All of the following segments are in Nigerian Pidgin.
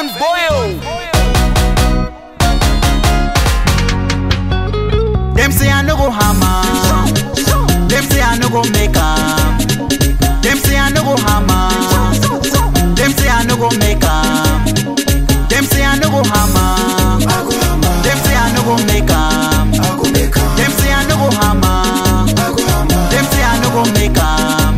Ferdinand Boyle. Them say I no go hammer. Them say I no go make am. Them say I no go hammer. Them say I no go make am. Them say I no go hammer. Them say I no go make am. Them say I no go hammer. Them say I no go make am.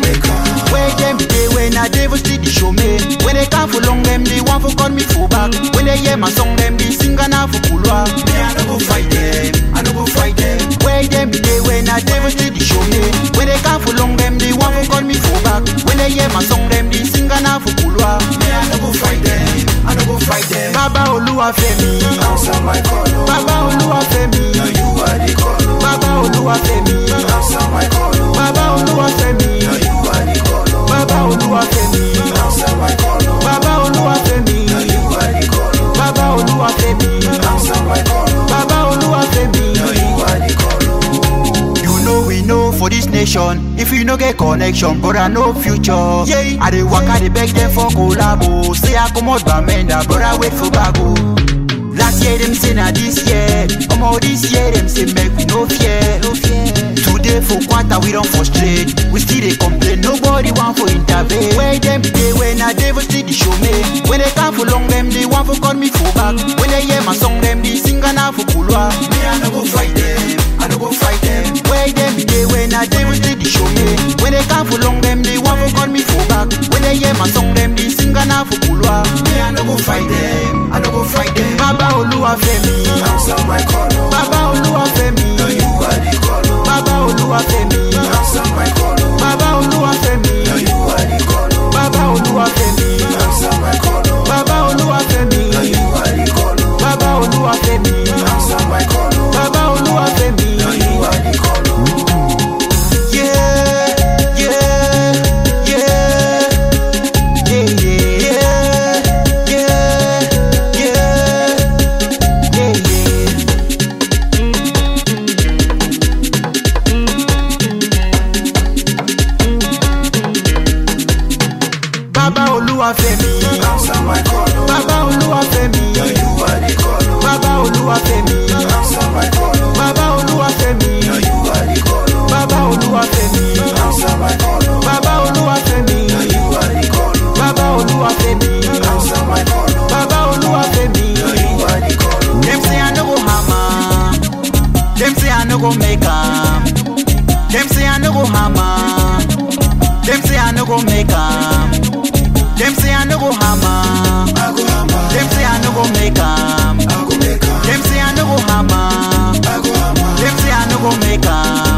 Where them dey when I devil still dey show me. When they come for long them they want for call me full back. When they hear my song them they sing and for kulwa. Me I no go fight them. I no go fight them. Where them dey when I devil still dey show me. When they come for long them they want for call me full back. When they hear my song them they sing and for kulwa. Me I no go fight them. I no go fight them. Baba Oluwafemi. Answer my call, oh. Baba Oluwafemi. Now you are the call, oh. Baba Oluwafemi. Answer my call, oh. Baba Oluwafemi. Now you are the call, oh. Baba Oluwafemi. Answer my call, oh. Baba Oluwafemi. Now you are the call, oh. Baba Oluwafemi. Answer my call, oh. Baba Oluwafemi. Now you are the call, oh. You know we know for this nation. If you no get connection, brother no future. Yeah. I dey work, I dey beg them for collabo. Say I come out Bamenda, brother wait for bago. Last year them say na this year. Come out this year them say make we no fear. No fear. Today for quarter we don't frustrate. We still dey complain. Nobody want for intervene. Where them dey when I devil still dey show me. When they come for long them they want for call me full back. When they hear my song them they sing and for kulwa. Me I no go fight them. I no go fight them. Where them dey when I devil still dey show me. When they come for long them they want for call me full back. When they hear my song them they sing and for kulwa. Me I no go fight them. I no go fight them. Baba Oluwafemi. Answer my call, oh. Baba Oluwafemi. Now you are the call, oh. Baba Oluwafemi. Answer my call, oh. Baba Oluwafemi. Now you are the call, oh. Baba Oluwafemi. Answer my call, oh. Baba Oluwafemi. Now you are the call, oh. Baba Oluwafemi. Answer my call, oh. Baba Oluwafemi. Now you are the call, oh. Yeah, yeah, yeah, yeah, yeah, yeah, yeah, yeah, yeah. Baba Oluwafemi. Answer my call, oh. Baba Oluwafemi. Now you are the call, oh. Baba Oluwafemi. Answer my call, oh. Baba Oluwafemi. Now you are the call, oh. Baba Oluwafemi. Answer my call, oh. Baba Oluwafemi. Now you are the call, oh. Baba Oluwafemi. Answer my call, oh. Baba Oluwafemi. Now you are the call, oh. Them say I no go hammer. Them say I no go make am. Them say I no go hammer. Them say I no go make am. Them say I no go hammer. I go hammer, Them say I no go make am. I go make am, Them say I no go hammer. I go hammer, Them say I no go make am.